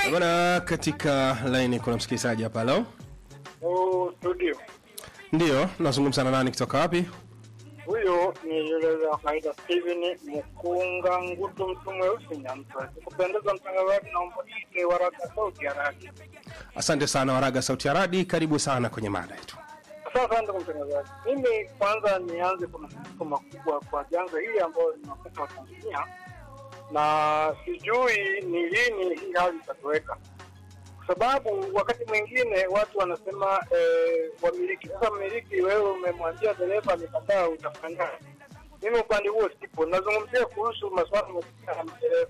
Bwana, katika laini kuna msikilizaji hapa. Halo, Oh, studio. ndio nazungumza na nani kutoka wapi? Huyo ni yule wa kawaida Steven Mkunga Ngutu, mtu mweusi Nyamtwa. Kupendeza mtangazaji, naomba nike waraka sauti ya radi. Asante sana Waraga Sauti ya Radi, karibu sana kwenye mada yetu. Sasa ndugu mtangazaji, mimi kwanza nianze kwa masikitiko makubwa kwa janga hili ambayo linakuta wa Tanzania, na sijui ni lini hii hali itatoweka, kwa sababu wakati mwingine watu wanasema eh, wamiliki. Sasa mmiliki, wewe umemwambia dereva amekataa, utafanya mimi upande huo sipo. Nazungumzia kuhusu masuala ya madereva.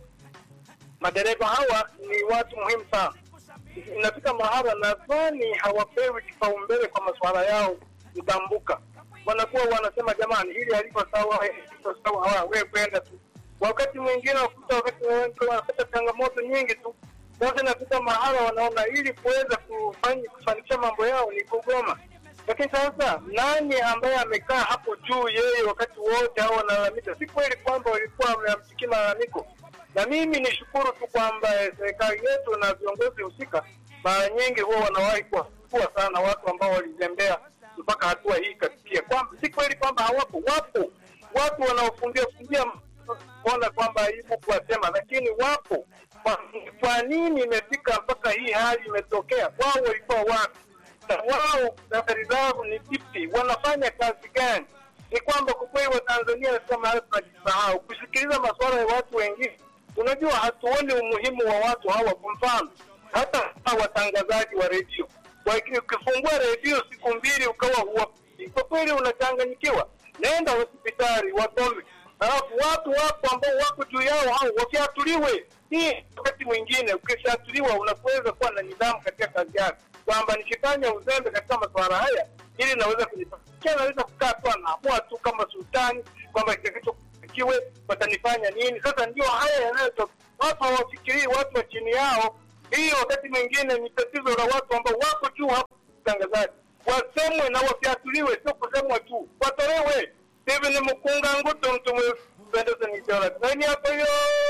Madereva hawa ni watu muhimu sana inafika mahala nadhani hawapewi kipaumbele kwa masuala yao mtambuka. Wanakuwa wanasema jamani, hili haliko sawa, hili haliko sawa, hawa wewe kwenda tu. Wakati mwingine wakuta, wakati mwingine wanapata changamoto nyingi tu. Sasa inafika mahala wanaona ili kuweza kufanya kufanikisha mambo yao ni kugoma. Lakini sasa nani ambaye amekaa hapo juu yeye wakati wote hao wanalalamika? Si kweli kwamba walikuwa wameamsikia malalamiko na mimi nishukuru tu kwamba eh, serikali yetu na viongozi husika mara nyingi huwa wanawahi kuwachukua sana watu ambao walizembea mpaka hatua hii ikafikia. Kwamba si kweli kwamba hawapo, wapo watu wanaofungia fungia kuona kwamba aibu kuwasema, lakini wapo. Kwa, kwa nini imefika mpaka hii hali imetokea? Wao walikuwa wapi? Na wao safari zao ni vipi? Wanafanya kazi gani? Ni kwamba kwa kweli Watanzania nafika mahali tunajisahau kusikiliza masuala ya watu wengine unajua hatuoni umuhimu wa watu hawa. Kwa mfano hata hawa watangazaji wa redio, Waki- ukifungua redio siku mbili ukawa huwapiti, kwa kweli unachanganyikiwa. Nenda hospitali wasome, alafu watu wapo ambao wako juu yao hao wakiatuliwe. Hii wakati mwingine ukishatuliwa unaweza kuwa na nidhamu katika kazi yako, kwamba nikifanya uzembe katika masuala haya ili naweza kunipatia, naweza kukaa tu anaamua tu kama sultani kwamba kitakacho kiwe watanifanya nini. Sasa ndio haya yanayotokea, watu hawafikirii watu wa chini yao. Hii wakati mwingine ni tatizo la watu ambao wako juu hapo, utangazaji wasemwe na wasiatuliwe, sio kusemwa tu, watolewe. Hivi ni mkunga nguto mtu mwependeza ni jora nani hapo hiyo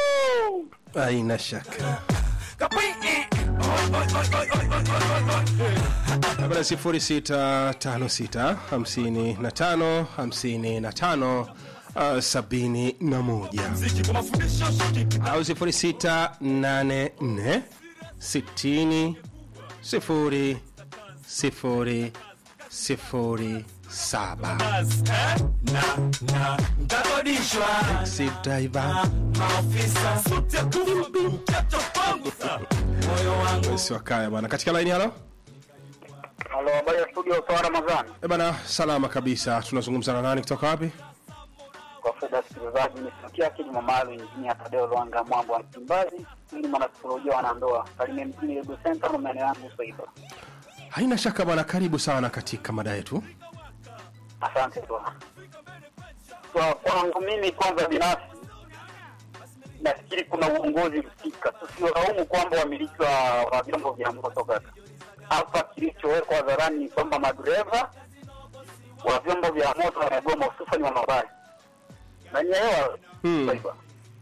Haina shaka. Bwana sifuri sita tano sita hamsini na tano hamsini na tano uh, sabini na moja au sifuri sita nane nne sitini sifuri sifuri sifuri saba Taxi driver si wakaya bwana katika laini halo halo habari ya studio sawa ramadhani Eh bana salama kabisa tunazungumza na nani kutoka wapi kwa fedha sikilizaji nisikia kilimo maalum injinia Tadeo Lwanga Mwambo wa Msimbazi ili mwanasikolojia wanandoa Kalimia mjini Lego Center na maeneo yangu Swaiba. haina shaka bwana karibu sana katika mada yetu Asante bwana. Kwa kwangu mimi kwanza binafsi nafikiri kuna uongozi husika, tusiolaumu kwamba wamiliki wa, wa vyombo vya moto kaka. Hapa kilichowekwa hadharani ni kwamba madereva wa vyombo vya moto wamegoma, hususani wa mabasi na nyewa Hmm. Swaiba.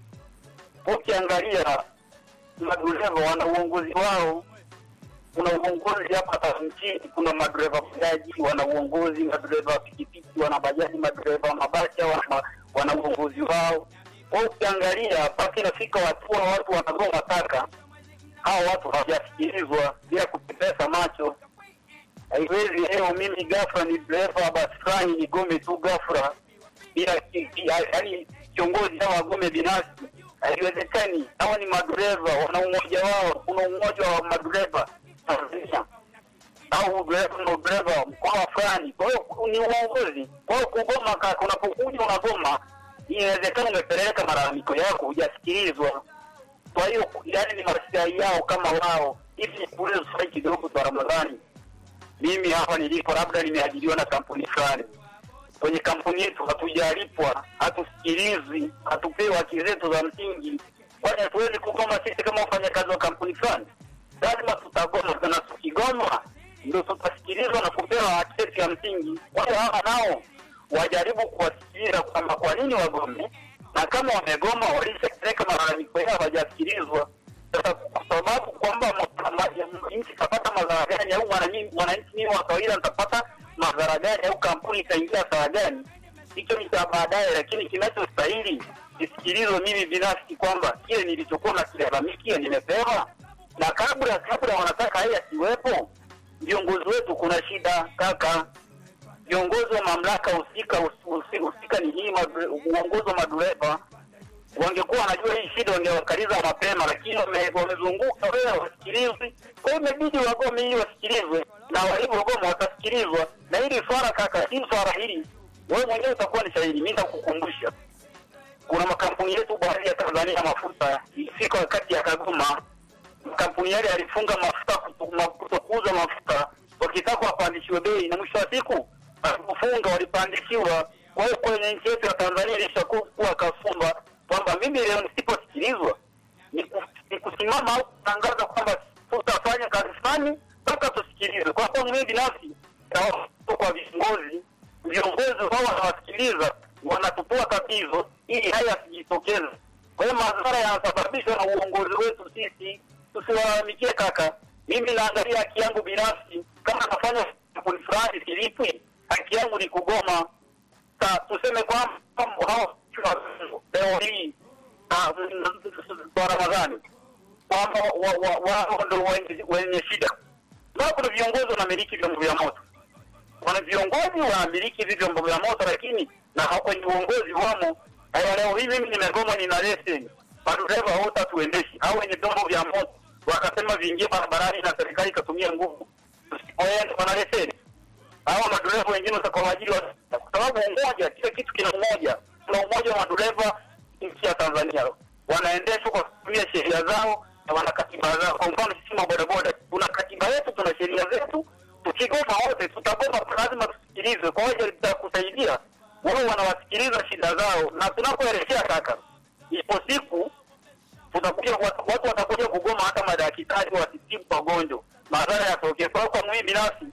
Ukiangalia madereva wana uongozi wao kuna uongozi hapa hapa nchini. Kuna madereva bajaji wana uongozi, madereva pikipiki wana bajaji, madereva wa mabasi hao wana, wana uongozi wao. Kwa hiyo ukiangalia mpaka inafika hatua watu wanagoma taka, hao watu hawajasikilizwa bila kupepesa macho. Haiwezi leo mimi ghafla ni dereva wa basi fulani nigome tu ghafla bila yaani kiongozi au agome binafsi, haiwezekani. Hawa ni madereva, wana umoja wao. Kuna umoja wa madereva Tanzania au dereva na dereva mkoa fulani. Kwa hiyo ni uongozi. Kwa hiyo kugoma, ka- unapokuja unagoma, inawezekana umepeleka malalamiko yako hujasikilizwa. Kwa hiyo yani ni maslahi yao kama wao. Hivi nikuulize swali kidogo kwa Ramadhani, mimi hapa nilipo, labda nimeajiriwa na kampuni fulani kwenye kampuni yetu hatujalipwa, hatusikilizwi, hatupewi haki zetu za msingi. Kwani hatuwezi kugoma sisi kama wafanyakazi wa kampuni fulani? Lazima tutagoma, na tukigoma ndio tutasikilizwa na kupewa haki zetu ya msingi. Kwa hiyo hawa nao wajaribu kuwasikiliza kwamba kwa nini wagome, na kama wamegoma walishapeleka malalamiko yao hawajasikilizwa. Sasa kwa sababu kwamba nchi itapata madhara gani, au mwananchi mwananchi mimi wa kawaida nitapata madhara gani, au kampuni itaingia hasara gani? Hicho ni cha baadaye, lakini kinachostahili nisikilizwe mimi binafsi kwamba kile nilichokuwa nakilalamikia nimepewa, na kabla kabla wanataka haya asiwepo, viongozi wetu kuna shida kaka viongozi wa mamlaka husika husi- husika ni hii madre- uongozi wa madereva wangekuwa wanajua hii shida wangewakaliza mapema, lakini wame- wamezunguka wewe wasikilizwi. Kwa hiyo imebidi wagome ili wasikilizwe, na walivyogoma watasikilizwa. Na hili swala kaka, hili swala hili wewe mwenyewe utakuwa ni shahidi, mimi nitakukumbusha kuna makampuni yetu baadhi ya Tanzania ya mafuta ilifika wakati ya Kagoma, makampuni yale yalifunga mafuta kuto- ma- kutokuuza mafuta wakitaka wapandishiwe bei, na mwisho wa siku walipofunga walipandishiwa. Kwa hiyo kwenye nchi yetu ya Tanzania ilishakuwa kasumba kwamba mimi leo nisiposikilizwa ni ku- ni kusimama au kutangaza kwamba tutafanya kazi fulani mpaka tusikilizwe. Kwa sababu mimi binafsi naomba kwa viongozi, viongozi wao wanawasikiliza, wanatupua tatizo ili haya yasijitokeze. Kwa hiyo madhara yanasababishwa na uongozi wetu sisi, tusiwalalamikie kaka. Mimi naangalia haki yangu binafsi, kama nafanya kampuni fulani silipwi, haki yangu ni kugoma. Sa, tuseme kwamba hao leo hii ah, kwa Ramadhani kwamba wa- wa- wao ndo wenye- wenye shida. Sababu kuna viongozi wanamiliki vyombo vya moto, wana viongozi wanamiliki hivi vyombo vya moto, lakini na hao kwenye uongozi wamo. Haya, leo hii mimi nimegoma, nina leseni, madereva wote hatuendeshi, au wenye vyombo vya moto wakasema viingie barabarani na serikali ikatumia nguvu, tusipoenda wana leseni hawa madereva wengine watakaoajiri wa- kwa sababu umoja, kila kitu kina umoja. Kuna umoja wa madereva nchi ya Tanzania, wanaendeshwa kwa kutumia sheria zao na wana katiba zao. Kwa mfano sisi mabodaboda, tuna katiba yetu, tuna sheria zetu. Tukigoma wote tutagoma, lazima tusikilizwe. Kwa hiyo itakusaidia wao, wanawasikiliza shida zao, na tunapoelekea kaka, ipo siku tutakuja watu watu watakuja kugoma, hata madaktari wasitibu wagonjwa, madhara yatokee. Kwa hiyo kwa mimi binafsi